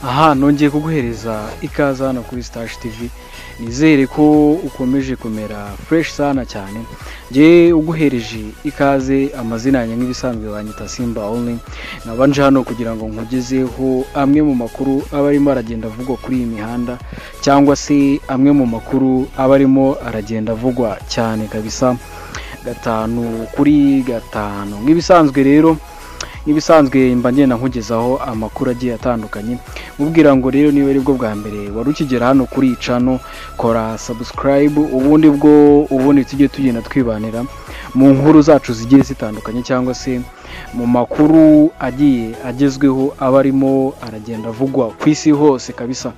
aha nongeye kuguhereza ikaze hano kuri sitashi tivi nizere ko ukomeje kumera fureshi sana cyane ngewe uguhereje ikaze amazina yanjye nk'ibisanzwe banyita simba only nabanje hano kugira ngo nkugezeho amwe mu makuru aba arimo aragenda avugwa kuri iyi mihanda cyangwa se amwe mu makuru aba arimo aragenda avugwa cyane kabisa gatanu kuri gatanu nk'ibisanzwe rero nk'ibisanzwe mba ngenda nkugezaho amakuru agiye atandukanye mubwira ngo rero niba aribwo bwa mbere wari ukigera hano kuri iyi cano kora sabusikarayibu ubundi bwo ubundi tujye tugenda twibanira mu nkuru zacu zigiye zitandukanye cyangwa se mu makuru agiye agezweho aba arimo aragenda avugwa ku isi hose kabisa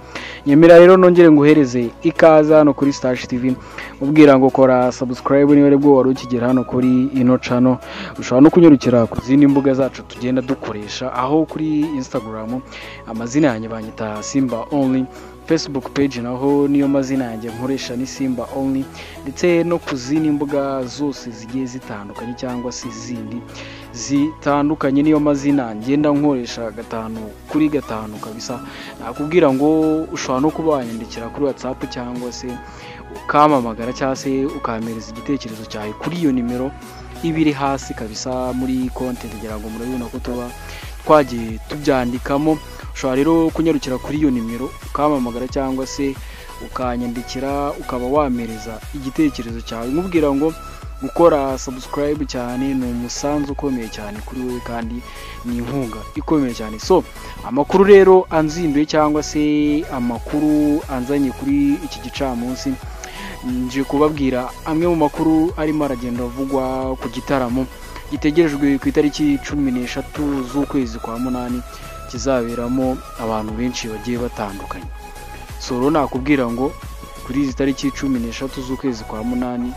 nyemera rero nongere nguhereze ikaze hano kuri sitashi tivi mubwira ngo kora sabusikarayibu niba aribwo wari ukigera hano kuri ino cano ushobora no kunyarukira ku zindi mbuga zacu tugenda dukoresha aho kuri insitagaramu amazina yanjye banyita simba only facebook page naho niyo mazina yanjye nkoresha ni simba only ndetse no ku zindi mbuga zose zigiye zitandukanye cyangwa se izindi zitandukanye niyo mazina ngenda nkoresha gatanu kuri gatanu kabisa nakubwira ngo ushobora no kuba wanyandikira kuri whatsapp cyangwa se ukamamagara cyangwa se ukampereza igitekerezo cyawe kuri iyo nimero iba iri hasi kabisa muri konti kugira ngo murabibona ko tuba twagiye tubyandikamo ushobora rero kunyarukira kuri iyo nimero ukamamagara cyangwa se ukanyandikira ukaba wampereza igitekerezo cyawe nkubwira ngo gukora sabusikarayibu cyane ni umusanzu ukomeye cyane kuri wowe kandi ni inkunga ikomeye cyane so amakuru rero anzinduye cyangwa se amakuru anzanye kuri iki gicamunsi nje kubabwira amwe mu makuru arimo aragenda avugwa ku gitaramo gitegerejwe ku itariki cumi n'eshatu z'ukwezi kwa munani kizaberamo abantu benshi bagiye batandukanye soro nakubwira ngo kuri izi tariki cumi n'eshatu z'ukwezi kwa munani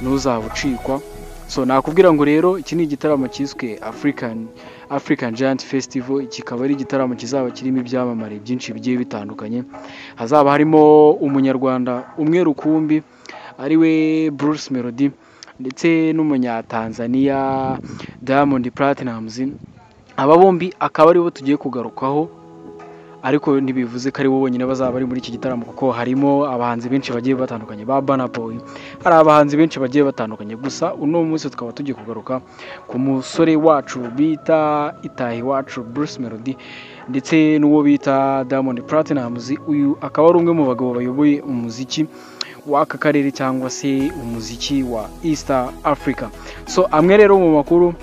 ntuzaba ucikwa so nakubwira ngo rero iki ni igitaramo cyiswe afurikani afurikani jayanti fesitivo kikaba ari igitaramo kizaba kirimo ibyamamare byinshi bigiye bitandukanye hazaba harimo umunyarwanda umwe rukumbi ariwe buruse melody ndetse n'umunyatanzaniya diamond platinamuzi aba bombi akaba aribo tugiye kugarukaho ariko ntibivuze ko aribo bonyine bazaba bari muri iki gitaramo kuko harimo abahanzi benshi bagiye batandukanye ba banaboyi hari abahanzi benshi bagiye batandukanye gusa uno munsi tukaba tugiye kugaruka ku musore wacu bita itahi wacu bruce melody ndetse n'uwo bita diamond platinamuzi uyu akaba ari umwe mu bagabo bayoboye umuziki w'aka karere cyangwa se umuziki wa east africa so amwe rero mu makuru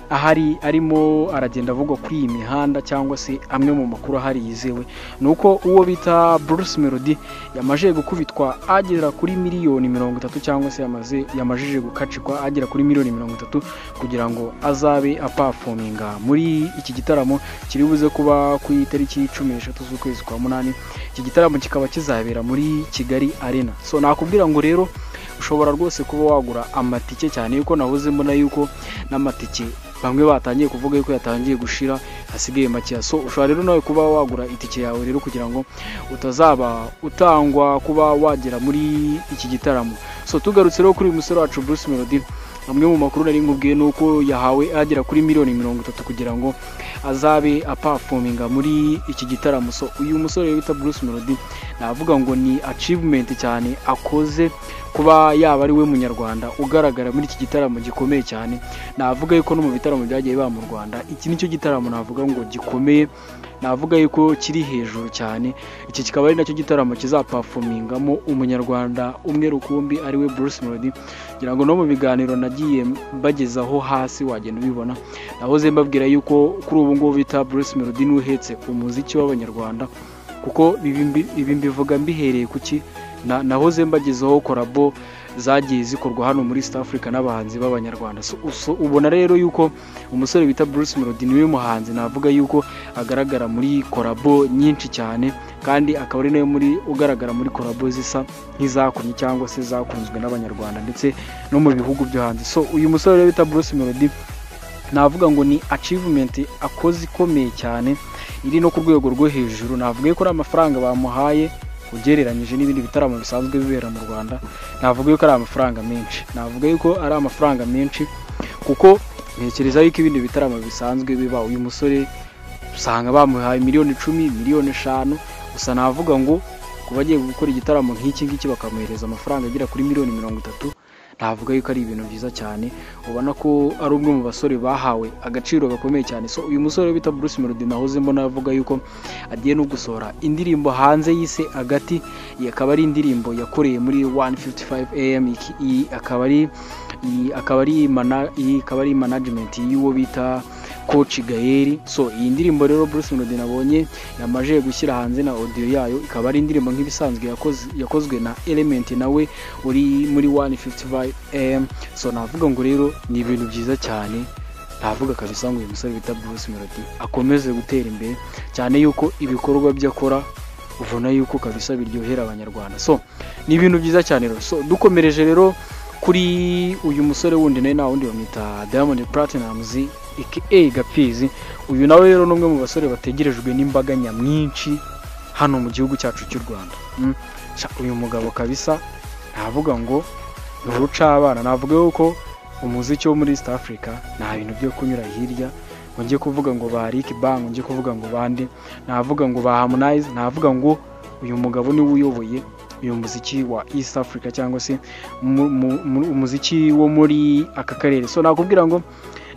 ahari arimo aragenda avugwa kuri iyi mihanda cyangwa se amwe mu makuru ahari yizewe ni uko uwo bita Bruce Melody yamajije gukubitwa agera kuri miliyoni mirongo itatu cyangwa se yamaze yamajije gukacikwa agera kuri miliyoni mirongo itatu kugira ngo azabe apafominga muri iki gitaramo kiri buze kuba ku itariki cumi n'eshatu z'ukwezi kwa munani iki gitaramo kikaba kizabera muri Kigali Arena so nakubwira ngo rero ushobora rwose kuba wagura amatike cyane yuko nabuze mbona yuko n'amatike bamwe batangiye kuvuga yuko yatangiye gushira hasigaye makeya so ushobora rero nawe kuba wagura itike yawe rero kugira ngo utazaba utangwa kuba wagera muri iki gitaramo so tugarutse rero kuri uyu musore wacu Bruce Melody amwe mu makuru nari nkubwiye ni uko yahawe agera kuri miliyoni mirongo itatu kugira ngo azabe apafominga muri iki gitaramo so uyu musore wita Bruce Melody navuga ngo ni achievement cyane akoze kuba yaba ari we munyarwanda ugaragara muri iki gitaramo gikomeye cyane navuga yuko no mu bitaramo byagiye biba mu rwanda iki nicyo gitaramo navuga ngo gikomeye navuga yuko kiri hejuru cyane iki kikaba ari nacyo gitaramo kizapafomingamo umunyarwanda umwe rukumbi ariwe Bruce Melody ngira ngo no mu biganiro nagiye mbagezaho hasi wagenda ubibona nahoze mbabwira yuko kuri ubu ngubu bita Bruce Melody n'uhetse umuziki w'abanyarwanda kuko ibi mbivuga mbihereye ku ki nahoze mbagezeho korabo zagiye zikorwa hano muri East Africa n'abahanzi b'abanyarwanda ubona rero yuko umusore bita Bruce Melody niwe muhanzi navuga yuko agaragara muri korabo nyinshi cyane kandi akaba ari nayo muri ugaragara muri korabo zisa nk'izakunye cyangwa se zakunzwe n'abanyarwanda ndetse no mu bihugu byo hanze so uyu musore rero bita Bruce Melody navuga ngo ni achievement akoze ikomeye cyane iri no ku rwego rwo hejuru navuga ko ari amafaranga bamuhaye ugereranyije n'ibindi bitaramo bisanzwe bibera mu rwanda navuga yuko ari amafaranga menshi navuga yuko ari amafaranga menshi kuko ntekereza yuko ibindi bitaramo bisanzwe biba uyu musore usanga bamuhaye miliyoni icumi miliyoni eshanu gusa navuga ngo ku bagiye gukora igitaramo nk'iki ngiki bakamuhereza amafaranga agera kuri miliyoni mirongo itatu navuga yuko ari ibintu byiza cyane ubona ko ari umwe mu basore bahawe agaciro gakomeye cyane so uyu musore bita Bruce Melody nahoze mbona avuga yuko agiye no gusohora indirimbo hanze y'ise agati iyi akaba ari indirimbo yakoreye muri 155 AM iki- iyi akaba ari iyi akaba ari mana- iyi akaba ari management y'uwo bita Coach Gael so iyi ndirimbo rero Bruce Melody nabonye yamaje gushyira hanze na audio yayo ikaba ari indirimbo nk'ibisanzwe yakoze yakozwe na Element nawe uri muri 155 AM so navuga ngo rero ni ibintu byiza cyane navuga kabisa ngo uyu musore bita Bruce Melody akomeze gutera imbere cyane yuko ibikorwa bye akora ubona yuko kabisa biryohera abanyarwanda so ni ibintu byiza cyane rero so dukomereje rero kuri uyu musore wundi nawe nta wundi bamwita Diamond Platnumz aka Gapfizi uyu nawe rero ni umwe mu basore bategerejwe n'imbaga nyamwinshi hano mu gihugu cyacu cy'u Rwanda Mm. Sha, uyu mugabo kabisa navuga ngo ni urucabana navuga yuko umuziki wo muri East Africa nta bintu byo kunyura hirya ngo njye kuvuga ngo ba Rick Bang ngo njye kuvuga ngo bande navuga ngo ba Harmonize navuga ngo uyu mugabo niwe uyoboye uyu muziki wa East Africa cyangwa se mu- mu- mu- umuziki wo muri aka karere so nakubwira ngo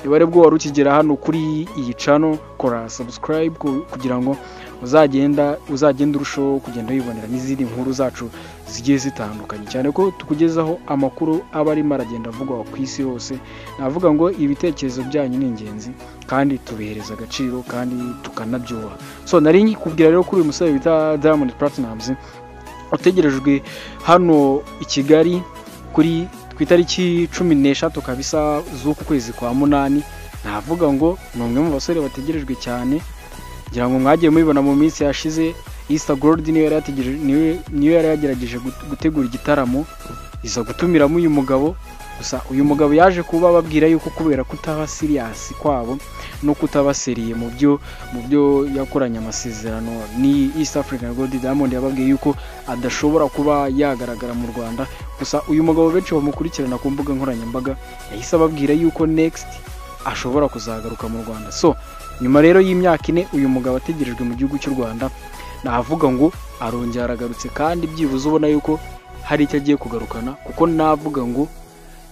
niba ari bwo wari ukigera hano kuri iyi cano kora subscribe ku- kugira ngo uzagenda uzagenda urushaho kugenda wibonera n'izindi nkuru zacu zigiye zitandukanye cyane ko tukugezaho amakuru aba arimo aragenda avugwa ku isi hose navuga ngo ibitekerezo byanyu ni ingenzi kandi tubihereza agaciro kandi tukanabyubaha so nari nkikubwira rero kuri uyu musore bita Diamond Platnumz utegerejwe hano i Kigali kuri ku itariki cumi n'eshatu kabisa z'uku kwezi kwa munani navuga ngo ni umwe mu basore bategerejwe cyane ngira ngo mwagiye mubibona mu minsi yashize Easter Gold niyo yari yategereje- niwe- niyo yari yagerageje gut- gutegura igitaramo iza gutumiramo uyu mugabo gusa uyu mugabo yaje kuba ababwira yuko kubera kutaba siriyasi kwabo no kutaba seriye mu byo mu byo yakoranye amasezerano ni East African Gold Diamond yababwiye yuko adashobora kuba yagaragara mu Rwanda gusa uyu mugabo benshi bamukurikirana ku mbuga nkoranyambaga yahise ababwira yuko next ashobora kuzagaruka mu Rwanda so nyuma rero y'imyaka ine uyu mugabo ategerejwe mu gihugu cy'u Rwanda navuga ngo arongera aragarutse kandi byibuze ubona yuko hari icyo agiye kugarukana kuko navuga ngo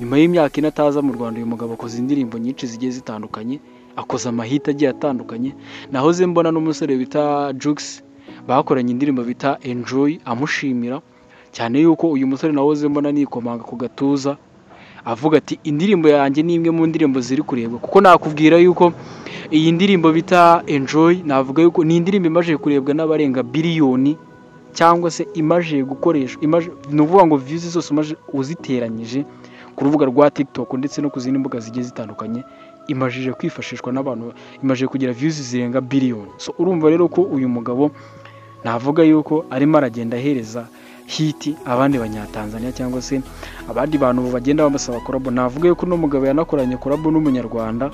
nyuma y'imyaka ine ataza mu Rwanda uyu mugabo akoze indirimbo nyinshi zigiye zitandukanye akoze amahita agiye atandukanye nahoze mbona n'umusore bita Jukes bakoranye indirimbo bita enjoy amushimira cyane yuko uyu musore nawoze mbona nikomanga ku gatuza avuga ati indirimbo yanjye ni imwe mu ndirimbo ziri kurebwa kuko nakubwira yuko iyi ndirimbo bita enjoy navuga yuko ni indirimbo imaze kurebwa n'abarenga biliyoni cyangwa se imaze gukoreshwa imaze ni ukuvuga ngo views zose umaze uziteranyije ku rubuga rwa TikTok ndetse no ku zindi mbuga zigiye zitandukanye imajije kwifashishwa n'abantu imaze kugira views zirenga biliyoni so urumva rero ko uyu mugabo navuga yuko arimo aragenda ahereza hiti abandi banyatanzania cyangwa se abandi bantu bagenda bamusaba korabo navuga yuko uno mugabo yanakoranye korabo n'umunyarwanda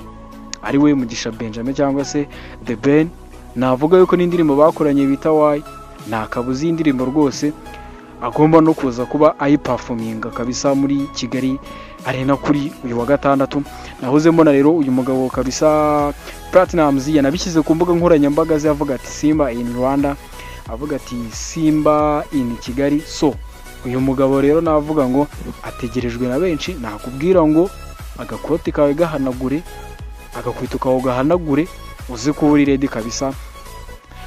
ari we mugisha benjamin cyangwa se the ben navuga yuko n'indirimbo bakoranye bita wayi nta kabuza iyi ndirimbo rwose agomba no kuza kuba ayipafuminga kabisa muri kigali arena kuri uyu wa gatandatu nahoze mbona rero uyu mugabo kabisa platinumz yanabishyize ku mbuga nkoranyambaga ze avuga ati simba in rwanda avuga ati simba in kigali so uyu mugabo rero navuga ngo ategerejwe na benshi nakubwira ngo agakote kawe gahanagure agakwita kawe gahanagure uze kuba uri redi kabisa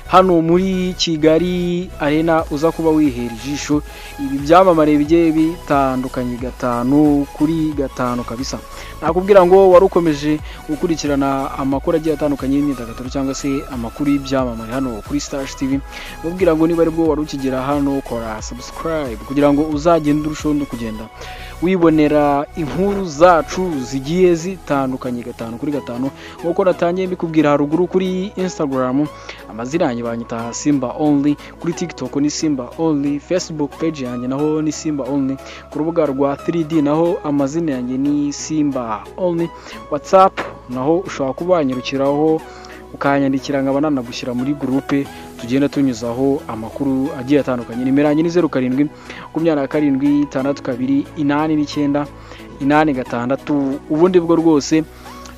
hano muri kigali arena uza kuba wihera ijisho ibi byamamare bigiye bitandukanye gatanu kuri gatanu kabisa nakubwira ngo wari ukomeje gukurikirana amakuru agiye atandukanye y'imyidagaduro cyangwa se amakuru y'ibyamamare hano kuri stash tv mubwira ngo niba aribwo wari ukigera hano kora subscribe kugira ngo uzagende urushaho no kugenda wibonera inkuru zacu zigiye zitandukanye gatanu kuri gatanu nk'uko natangiye mbikubwira haruguru kuri instagram amazina yanjye banyita simba only kuri tiktok ni simba only facebook page yanjye naho ni simba only ku rubuga rwa 3d naho amazina yanjye ni simba only whatsapp naho ushobora kuba wanyarukiraho ukanyandikira nkaba nanagushyira muri gurupe tugenda tunyuzaho amakuru agiye atandukanye nimero yanjye ni zeru karindwi makumyabiri na karindwi itandatu kabiri inani n'icyenda inani gatandatu ubundi bwo rwose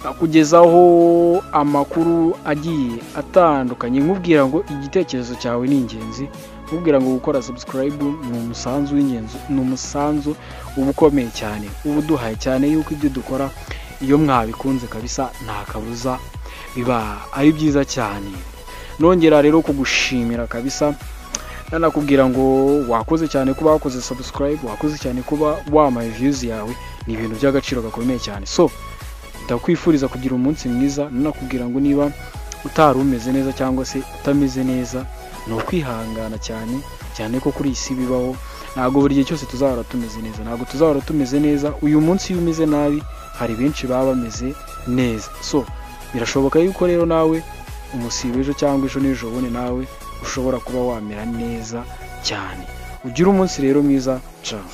akugezaho amakuru agiye atandukanye nkubwira ngo igitekerezo cyawe ni ingenzi nkubwira ngo gukora subscribe ni umusanzu w'ingenzi ni umusanzu uba ukomeye cyane uba uduhaye cyane yuko ibyo dukora iyo mwabikunze kabisa nta kabuza biba ari byiza cyane nongera rero kugushimira kabisa nanakubwira ngo wakoze cyane kuba wakoze subscribe wakoze cyane kuba wamaye views yawe ni ibintu by'agaciro gakomeye cyane so ndakwifuriza kugira umunsi mwiza nanakubwira ngo niba utari umeze neza cyangwa se utameze neza ni ukwihangana cyane cyane ko kuri iyi si bibaho ntabwo buri gihe cyose tuzahora tumeze neza ntabwo tuzahora tumeze neza uyu munsi iyo umeze nabi hari benshi baba bameze neza so birashoboka yuko rero nawe umusiba ejo cyangwa ejo n'ejo bundi nawe ushobora kuba wamera neza cyane ugira umunsi rero mwiza cyane